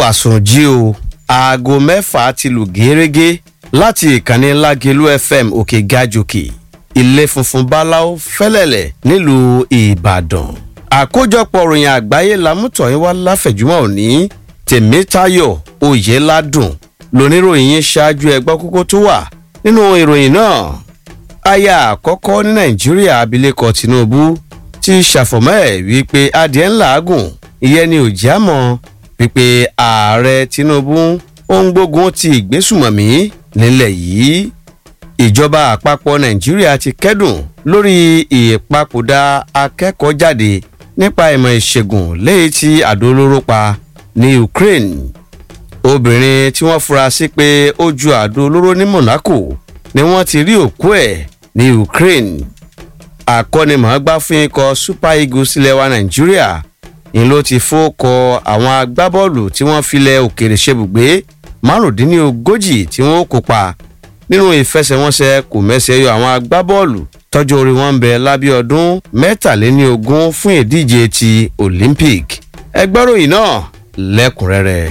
àsùnjí o aago mẹ́fà ti lù gẹ́rẹ́gẹ́ láti ìkànnì lágẹ̀lú fm òkè gàjòkè ilé funfun báláwo fẹ́lẹ̀lẹ̀ nílùú ìbàdàn àkójọpọ̀ ròyìn àgbáyé lámútọ̀yìn wá láfẹ̀júmọ́ òní tèmítayọ̀ oyèládùn lóníròyìn yín ṣáájú ẹgbọ́ kókó tó wà nínú ìròyìn náà aya àkọ́kọ́ ní nàìjíríà abilékọ tinubu ti ṣàfọ̀mọ́ ẹ̀ wípé adìẹ ńlá gùn ìyẹn ni ò já mọ́ wípé ààrẹ tinubu ó ń gbógun ti ìgbésùmọ̀mí nílẹ̀ yìí ìjọba àpapọ̀ nàìjíríà ti kẹ́dùn lórí ìpapòdà akẹ́kọ̀ọ́ jáde nípa ìmọ̀ ìṣègùn léyìí tí àdó olóró pa ní ukraine obìnrin tí wọ́n fura sí pé ó ju àdó olóró ní monaco ni wọ́n ti rí òkú ẹ̀ ní ukraine akọ́nimọ̀ọ́gbá fún ikọ̀ super eagles ilẹ̀ wa nàìjíríà ni ló ti fọ́kọ àwọn agbábọ́ọ̀lù tí wọ́n filẹ̀ òkèrè ṣebùgbé márùndínlógójì tí wọ́n kópa nínú ìfẹsẹ̀wọnsẹ̀ kò mẹ́sẹ̀ yọ àwọn agbábọ́ọ̀lù tọ́jú orí wọn ń bẹ lábẹ́ ọdún mẹ́tàléníogún fún ìdíje ti olympic ẹgbẹ́ròyìn náà lẹ́kùnrẹ́rẹ́.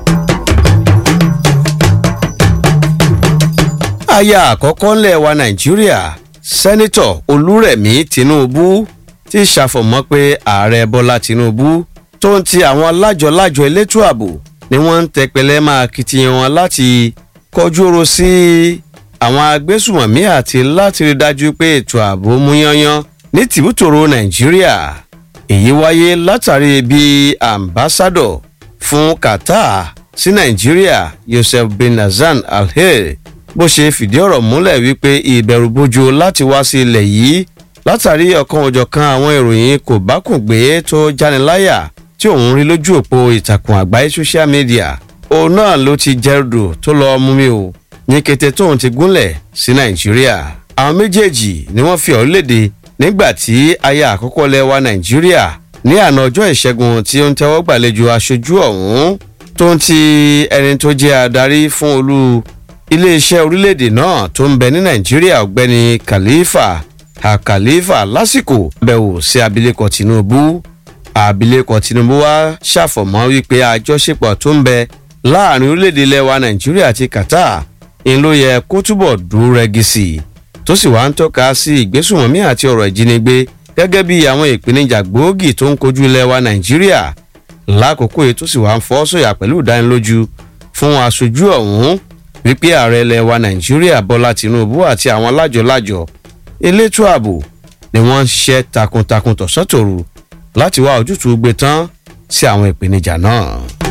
aya àkọ́kọ́ ńlẹ̀ wa nàìjíríà sẹ́nitọ̀ olúrẹ̀mí tinubu ti ṣàfọ̀mọ́ pé ààrẹ bọ́lá tinubu tó ń ti àwọn lájọ-lájọ elétò ààbò ni wọ́n ń tẹpẹlẹ́ máa kitiyan wọn láti kọjú oró sí àwọn agbésùmọ̀mí àti láti rí dájú pé ètò ààbò mú yányán ní tìbútòrò nàìjíríà èyí wáyé látàrí bí ambassadọ fún qatar sí nàìjíríà yosef bin nazan alhel bó ṣe fìdí ọ̀rọ̀ múlẹ̀ wípé ìbẹ̀rùbojo láti wá sí ilẹ̀ yìí látàrí ọ̀kan òjọ̀kan àwọn ìròyìn kò bá kùn gbé tó jániláyà tí òun rí lójú òpó ìtàkùn àgbáyé social media òun náà ló ti jẹ́rùdò tó lọ́ọ́ mú mi o ní kété tóun ti gúnlẹ̀ sí nàìjíríà àwọn méjèèjì ni wọ́n fi ọ̀rọ̀ léde nígbà tí aya àkọ́kọ́ lẹ́wà nàìjíríà ní àná ọjọ́ ìṣẹ́gun tí ó ń tẹ́wọ́ gbàlejò aṣojú ọ̀hún tó ń ti ẹni tó jẹ́ adarí fún olú iléeṣẹ́ orílẹ̀-èdè náà tó ń bẹ ní nàìjíríà ọ̀gbẹ́ni khalifa khalifa lásìkò bẹ̀wò sí abilékọ tinubu abilékọ tinubu wá ṣàfọ̀mọ́ wípé àjọṣepọ̀ tó ń bẹ láàrin orílẹ̀-èdè lẹ́wà nàìjíríà àti qatar ń ló yẹ kó túbọ̀ dúró rẹ́gí sí i tó sì wá ń tọ́ka sí ìgbésùnmọ̀mí àti ọ̀rọ̀ ìjínigbé gẹ́gẹ́ bí àwọn ìpèníjà gbòógì tó ń kojú lẹ́wà nàìjíríà lákòókò yìí tó sì wá ń fọ́ sọ̀yà pẹ̀lú ìdánilójú fún aṣojú ọ̀hún wípé ààrẹ lẹ́wà nàìjíríà bọ́lá tinubu àti àwọn alájọlájọ elétò ààbò ni wọ́n ń ṣiṣẹ́ takuntakun tọ̀sán-tòru láti wá ojútùú gbé tán sí àwọn ìpèníjà náà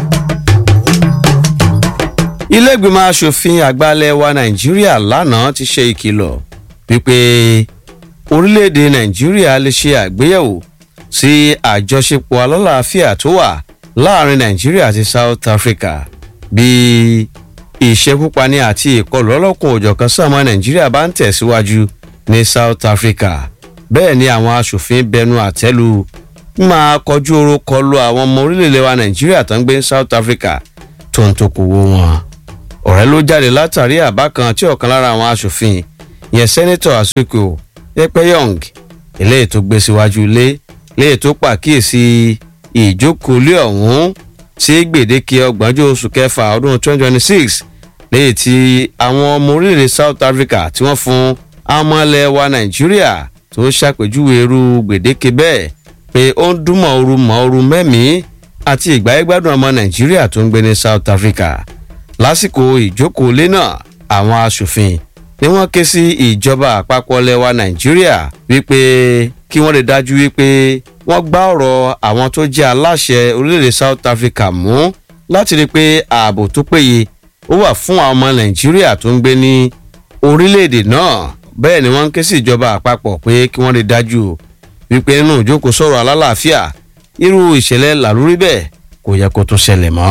iléègbìmọ̀ asòfin àgbàlẹ̀ wa nàìjíríà lánàá ti ṣe ìkìlọ̀ wípé orílẹ̀-èdè nàìjíríà lè ṣe àgbéyẹ̀wò sí àjọṣepọ̀ alálàáfíà tó wà láàrin nàìjíríà àti south africa bí ìṣekúpani àti ìkọlù ọlọ́kùn òjọ̀kan sàmọ́ nàìjíríà bá ń tẹ̀síwájú ní south africa bẹ́ẹ̀ ni àwọn asòfin bẹnu àtẹ́lu máa kọjú oró kọlu àwọn ọmọ orílẹ̀-èdè wa nàìjíríà tó ń gbé south africa tó ń tokòwò wọn ọ̀rẹ́ ló jáde látàrí àbá kan tí ọ̀kan lára àwọn asòfin yẹn sẹ́nẹ́tọ̀ àsìkò pẹ́pẹ́yọ̀ng eléyìí tó gbé síwájú ilé léyìí tó pàkíyèsí ìjókòólé ọ̀hún sí gbèdéke ọgbọ̀njọ́ oṣù kẹfà ọdún 2026 léyìí tí àwọn ọmọ orílẹ̀-èdè south africa tí wọ́n fún amọ̀lẹ̀ wa nàìjíríà tó ṣàpèjúwe irú gbèdéke bẹ́ẹ̀ pé ó ń dúnmọ̀ ooru mọ́ ooru mẹ́mìí àti ìgbáyégbádùn ọmọ nàìjíríà tó ń gbé ní south africa lásìkò ìjókòólé náà àwọn asòfin ni wọ́n ké sí ìjọba àpapọ̀ lẹ́wà nàìjíríà wípé kí wọ́n lè dájú wípé wọ́n gbá ọ̀rọ̀ àwọn tó jẹ́ aláṣẹ orílẹ̀-èdè south africa mú láti rí i pé ààbò tó péye ó wà fún àwọn ọmọ nàìjíríà tó ń gbé ní orílẹ̀-èdè náà bẹ́ẹ̀ ni wọ́n ń ké sí ìjọba àpapọ̀ pé kí wọ́n lè dájú wípé nínú ìjókòó sọ̀rọ̀ alálàáfíà irú ìṣẹ̀lẹ̀ làlórí bẹ́ẹ̀ kò yẹ kó tún ṣẹlẹ̀ mọ́.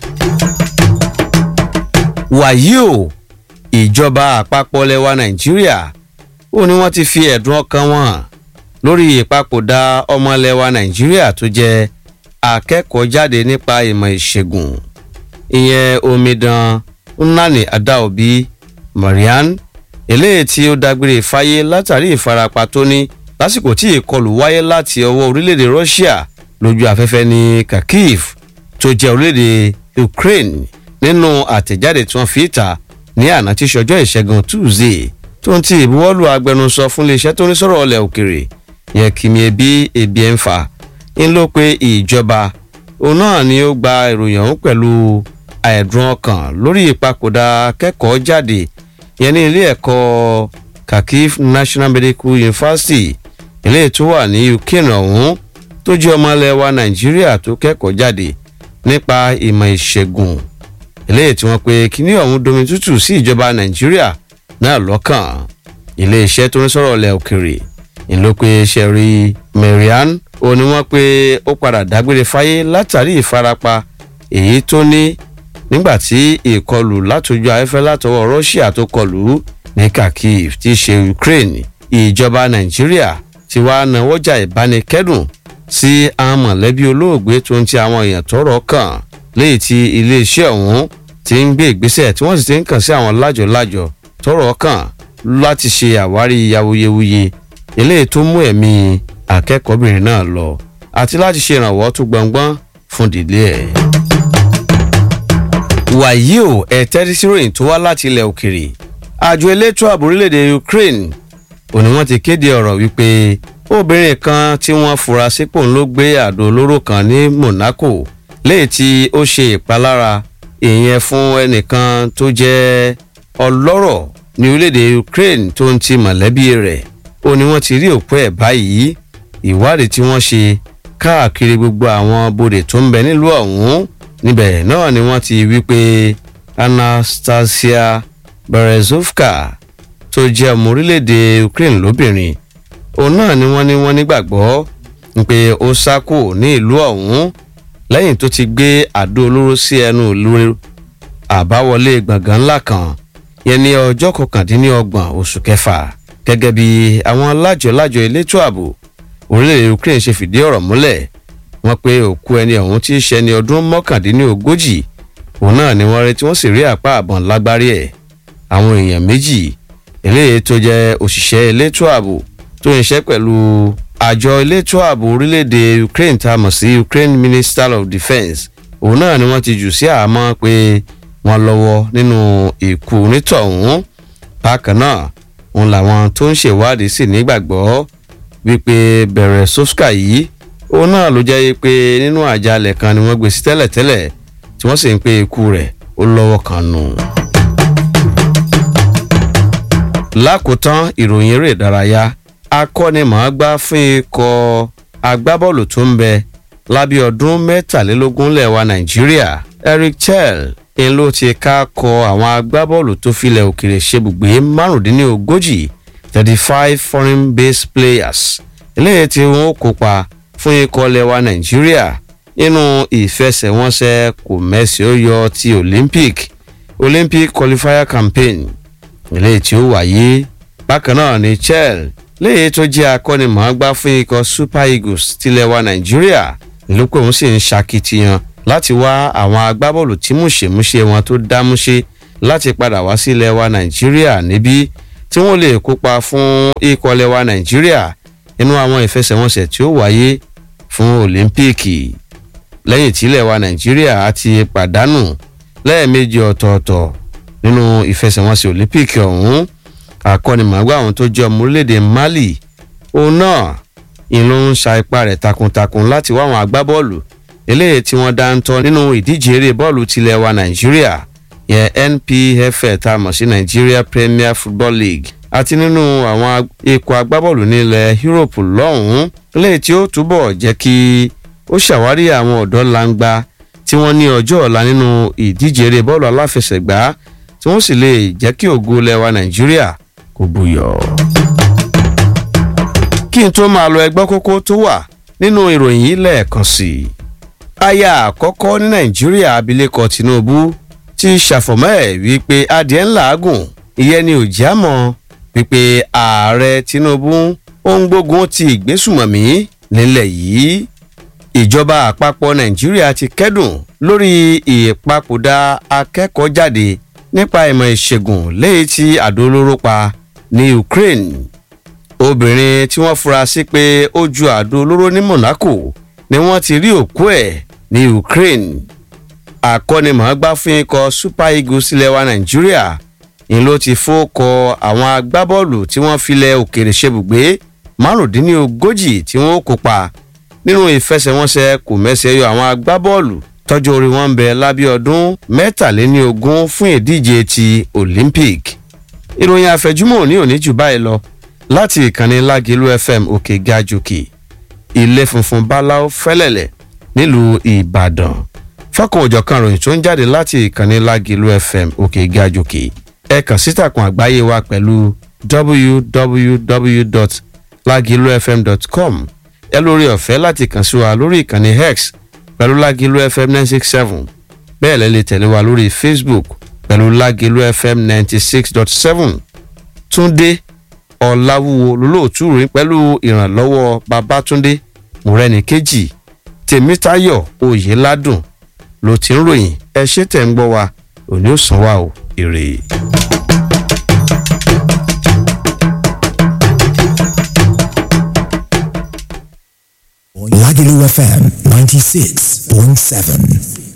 wàyí o ìjọba àpapọ̀ lẹwa nàìjíríà ó ní wọ́n ti fi ẹ̀dùn ọkàn wọn lórí ìpapòdà ọmọ lẹwa nàìjíríà tó jẹ́ akẹ́kọ̀ọ́ jáde nípa ìmọ̀ ìṣègùn ìyẹn omidan nnani adaobi marian eléyìí tí ó dágbére fáyé látàrí ìfarapa tó ní lásìkò tí ìkọlù wáyé láti ọwọ́ orílẹ̀-èdè russia lójú afẹ́fẹ́ ní kharkiv tó jẹ́ orílẹ̀-èdè Ukraine nínú àtẹ̀jáde tí wọ́n fi ta ní àná tí ṣọjọ́ ìṣẹ́gun Tuesday tó ń ti ìbuwọ́lù agbẹnusọ fún iléeṣẹ́ tó ní sọ̀rọ̀ ọlẹ̀ òkèrè yẹn kìmí ebi ebi ẹ̀ ń fà ń ló pé ìjọba òun náà ni ó gba ìròyìn ọ̀hún pẹ̀lú àìdùn ọkàn lórí ìpapòdà akẹ́kọ̀ọ́ jáde yẹn ní ilé ẹ̀kọ́ Kharkiv National Medical University ilé tó wà ní Ukraine ọ̀hún tó jẹ́ ọmọ ilẹ̀ wa Nàìjíríà tó kẹ́kọ̀ọ́ jáde nípa ìmọ̀ ìṣègùn ilé tí wọ́n pe kíní ọ̀hún domi tútù sí ìjọba Nàìjíríà náà lọ́kàn iléeṣẹ́ tó ń sọ̀rọ̀ ilẹ̀ òkèrè ìlú pé sherry marian ó ní wọ́n pé ó padà dágbére fáyé látàrí ìfarapa èyí tó ní nígbà tí ìkọlù látòjú afẹ́fẹ́ látọwọ́ Russia tó kọlù ní Kharkiv tí í ṣe Ukraine ìjọba Nàìjíríà ti wá nawọ́jà ìbánikẹ́dùn sí àwọn mọ̀lẹ́bí olóògbé tó ń ti àwọn èèyàn tọ́rọ̀ kàn léyìí tí iléeṣẹ́ ọ̀hún ti ń gbé ìgbésẹ̀ tí wọ́n sì ti ń kàn sí àwọn lájọ̀lájọ̀ tọ́rọ̀ kàn láti ṣe àwárí awuyewuye eléyìí tó mú ẹ̀mí akẹ́kọ̀ọ́bìnrin náà lọ àti láti ṣe ìrànwọ́ tó gbọ̀ngbọ́n fún ìdílé ẹ̀. wàyí o ẹ tẹ́tí sí ròyìn tó wá láti ilẹ̀ òkèrè àjọ elétò ààbò orílẹ̀-èdè Ukraine òní wọ́n ti kéde ọ̀rọ̀ wípé obìnrin kan tí wọ́n fura sípò ló gbé àdó olóró kan ní Monaco léyìí tí ó ṣe ìpalára ìyẹn fún ẹnìkan tó jẹ́ ọlọ́rọ̀ ní orílẹ̀-èdè Ukraine tó ń ti mọ̀lẹ́bí rẹ̀ ó ní wọ́n ti rí òkú ẹ̀ báyìí ìwádìí tí wọ́n ṣe káàkiri gbogbo àwọn bodè tó ń bẹ nílùú ọ̀hún níbẹ̀ náà ni wọ́n ti wí pé Anastasia Berezovka tó jẹ́ ọmọ orílẹ̀-èdè Ukraine lóbìnrin òun náà ni wọ́n ní wọ́n nígbàgbọ́ pé ó sá kù ní ìlú ọ̀hún lẹ́yìn tó ti gbé àdó olóró sí ẹnu ìlú àbáwọlé gbọ̀ngàn ńlá kan yẹn ní ọjọ́ kọkàndínlọ́gbọ̀n oṣù kẹfà gẹ́gẹ́ bí àwọn lájọ-lájọ elétò ààbò orílẹ̀-èdè Ukraine ṣe fìdí ọ̀rọ̀ múlẹ̀ wọ́n pé òkú ẹni ọ̀hún tí í ṣe ẹni ọdún mọ́kàndínlógójì òun náà ni wọ́n rí tí wọ́n sì rí àpá àbọ̀n lágbárí ẹ̀ àwọn èèyàn méjì eléyìí tó jẹ́ òṣìṣẹ́ elétò ààbò tó ń ṣe pẹ̀lú àjọ elétò ààbò orílẹ̀-èdè Ukraine tá a mọ̀ sí Ukraine Minister of Defence òun náà ni wọ́n ti jù sí àhámọ́ pé wọ́n lọ́wọ́ nínú ìkú onítọ̀hún bákan náà òun làwọn tó ń ṣèwádìí sì nígbàgbọ́ wípé bẹ̀rẹ̀ sọ́sùkà yìí òun náà ló jẹ́ pé nínú àjálẹ̀ kan ni wọ́n gbé sí tẹ́lẹ̀tẹ́lẹ̀ tí wọ́n sì ń pé ikú rẹ̀ ó lọ́wọ́ kan nù. lákòótán ìròyìn eré ìdárayá akọ́nimọ̀ọ́gbá fún ikọ̀ agbábọ́ọ̀lù tó ń bẹ lábẹ́ ọdún mẹ́tàlélógún lẹ́wà nàìjíríà Eric Chell ń ló ti ká kọ àwọn agbábọ́ọ̀lù tó filẹ̀ òkèrè ṣebùgbé márùndínlógójì thirty five foreign based players eléyìí tí wọ́n kópa fún ikọ̀ lẹ́wà nàìjíríà nínú ìfẹsẹ̀wọnsẹ̀ kò mẹ́sì ó yọ ti Olympic Olympic qualifier campaign eléyìí tí ó wáyé bákan náà ni Chell léyìí tó jẹ́ akọ́nimọ̀ọ́gbá fún ikọ̀ Super Eagles tilẹ̀ wa nàìjíríà ìlú pé òun sì ń ṣakitiyan láti wá àwọn agbábọ́ọ̀lù tí múṣemúṣe wọn tó dámúṣe láti padà wá sí ilẹ̀ wa nàìjíríà níbí tí wọ́n lè kópa fún ikọ̀ ilẹ̀ wa nàìjíríà nínú àwọn ìfẹsẹ̀wọnsẹ̀ tí ó wáyé fún òlímpíìkì lẹ́yìn tí ilẹ̀ wa nàìjíríà ti pàdánù lẹ́ẹ̀mejì ọ̀tọ̀ọ̀tọ̀ nínú ìfẹsẹ̀wọnsẹ̀ òlímpíìkì ọ̀hún akọ́nimọ̀ọ́gbá àwọn tó jẹ́ ọmọ orílẹ̀-èdè Mali òun náà ìlú ń sa ipá rẹ̀ takuntakun láti wá àwọn agbábọ́ọ̀lù eléyìí tí wọ́n dáńtọ́ nínú ìdíje eré bọ́ọ̀lù tilẹ̀ wa Nàìjíríà yẹn NPFL tá a mọ̀ sí Nigeria Premier Football League àti nínú àwọn ikọ̀ agbábọ́ọ̀lù nílẹ̀ Europe lọ́hùn-ún eléyìí tí ó túbọ̀ jẹ́ kí ó ṣàwárí àwọn ọ̀dọ́ langba tí wọ́n ní ọjọ́ ọ̀la nínú ìdíje eré bọ́ọ̀lù aláfẹsẹ̀gbá tí wọ́n sì lè jẹ́ kí ògo lẹ́wà Nàìjíríà kò buyọ̀. kí n tó máa lọ ẹgbọ́ kókó tó wà nínú ìròyìn yìí lẹ́ẹ̀kan sí i. aya àkọ́kọ́ ní Nàìjíríà abilékọ Tinubu ti ṣàfọ̀mọ́ ẹ̀ wípé adìẹ ńlá gùn ìyẹn ni òjì àmọ́ wípé ààrẹ Tinubu ó ń gbógun ti ìgbésùmọ̀mí nílẹ̀ yìí ìjọba àpapọ̀ Nàìjíríà ti kẹ́dùn lórí ìpapòdà akẹ́kọ̀ọ́ jáde nípa ìmọ̀ ìṣègùn léyìí tí àdó olóró pa ní Ukraine obìnrin tí wọ́n fura sí pé ó ju àdó olóró ní Monaco ni wọ́n ti rí òkú ẹ̀ ní Ukraine akọ́nimọ̀ọ́gbá fún ikọ̀ super eagles ilẹ̀ wa nàìjíríà ni ló ti fọ́kọ àwọn agbábọ́ọ̀lù tí wọ́n filẹ̀ òkèrè ṣebùgbé márùndínlógójì tí wọ́n kópa nínú ìfẹsẹ̀wọnsẹ̀ kò mẹ́sẹ̀ yọ àwọn agbábọ́ọ̀lù tọ́jú orí wọn ń bẹ lábẹ́ ọdún mẹ́tàléníogún fún ìdíje ti olympic ìròyìn àfẹjúmọ́ òní òní jù báyìí lọ láti ìkànnì lágẹ̀lú fm òkè gajòkè ilé funfun báláú fẹ́lẹ̀lẹ̀ nílùú ìbàdàn fọ́kàn òjọ̀kan ròyìn tó ń jáde láti ìkànnì lágẹ̀lú fm òkè gajòkè ẹ kàn sí ìtàkùn àgbáyé wa pẹ̀lú www.lagilufm.com ẹ lórí ọ̀fẹ́ láti kàn sí wa lórí ìkànnì hex pẹ̀lú lágẹ̀lú fm nine six seven bẹ́ẹ̀ lẹ́ lè tẹ̀lé wa lórí facebook pẹ̀lú lágẹ̀lú fm ninety six dot seven túndé ọ̀làwúwo lólóòtú ròyìn pẹ̀lú ìrànlọ́wọ́ babatunde mọ̀rẹ́nìkejì tèmítayọ̀ oyèládùn ló ti ń ròyìn ẹ ṣé tẹ̀ ń gbọ́ wa òní ò sàn wá o èrè. Lagelu FM 96.7.